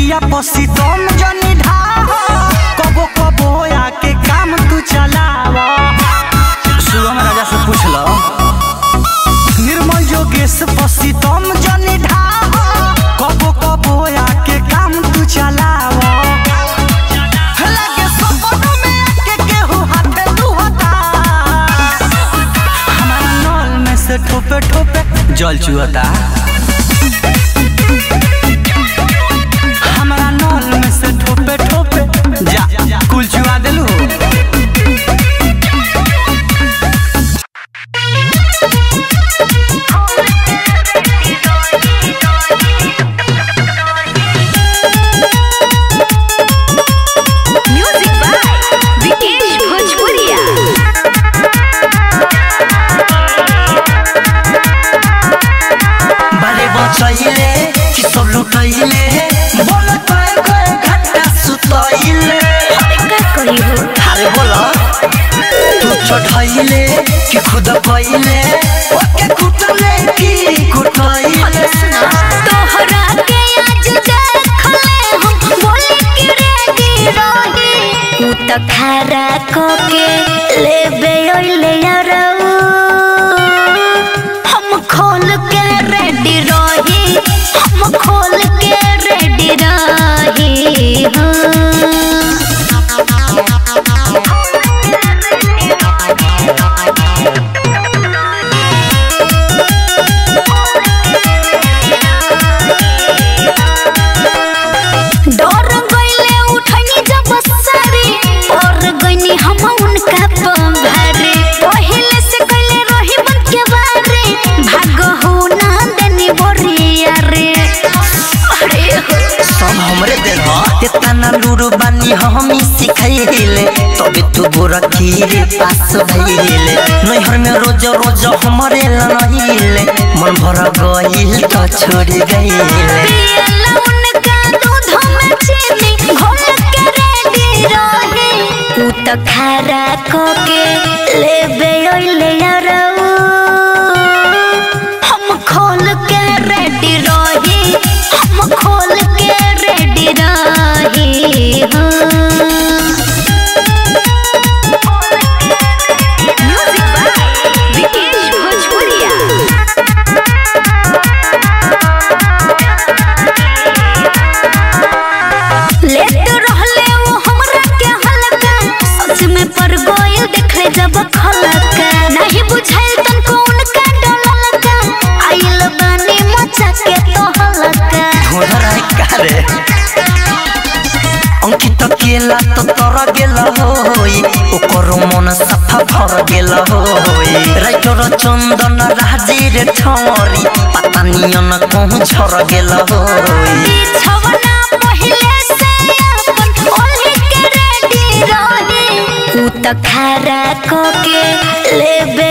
पिया पसी तुम जनी ढाह कबो कबो आके काम तू चलावा सुगम राजा से पूछ लो निर्मल जोगेश पसी तुम जनी ढाह कबो कबो आके काम तू चलावा लगे सपनों में आके केहू हाथे लुहता हमारा नल में से ठोपे ठोपे जल चुहता हमारा नल में से ठोपे ठोपे जा कुल चुआ दिलू म्यूजिक बाय विकेश भोजपुरिया बारे बचैले कि सब लुटैले बोल कय कय घंटा सुतैले का कही हो अरे बोल तू चढ़ैले कि खुद कैले ओके कुटले कि कुटैले तोहरा के आज देखले हम बोले कि रेडी रही उ त खारा को के लेबे ओइले यारऊ हम खोल के रेडी रही हम खोल के रेडी रही हाँ डर गईले उठनी जब सारी और गईनी हम उनका पंभारे पहले से कइले रही बन के बारे भाग हो ना देनी बोरिया रे अरे हो सब हमरे देन तेतना लूरू बानी हमी सिखैले तबे तू गोरा खीरे पास भइले नैहर में रोज रोज हमरे लनहिले मन भर गइल त छोड़ गइले पियला उनका दूध में चीनी घोल के रेडी रहे उ त खारा को के लेबे ओइले यारऊ हम खोल के रेडी रही हम खोल के रेडी रही म्यूजिक बाय विकेश भोजपुरिया लेट रहले वो हमरा के हलका सच में पर गोयल देखले जब खलका नहीं बुझाइल तनको उनका डललका आइल बानी मचा के तो हलका ढोलरा कारे अंकित केला तो तर गेल होई ओकर मन सफा भर गेल होई राइटर चंदन राजीर ठौरी पता नियन कहूँ झर गेल होई बिछवना पहिले से अपन ओल्हे के रेडी रही उ त खारा को के लेबे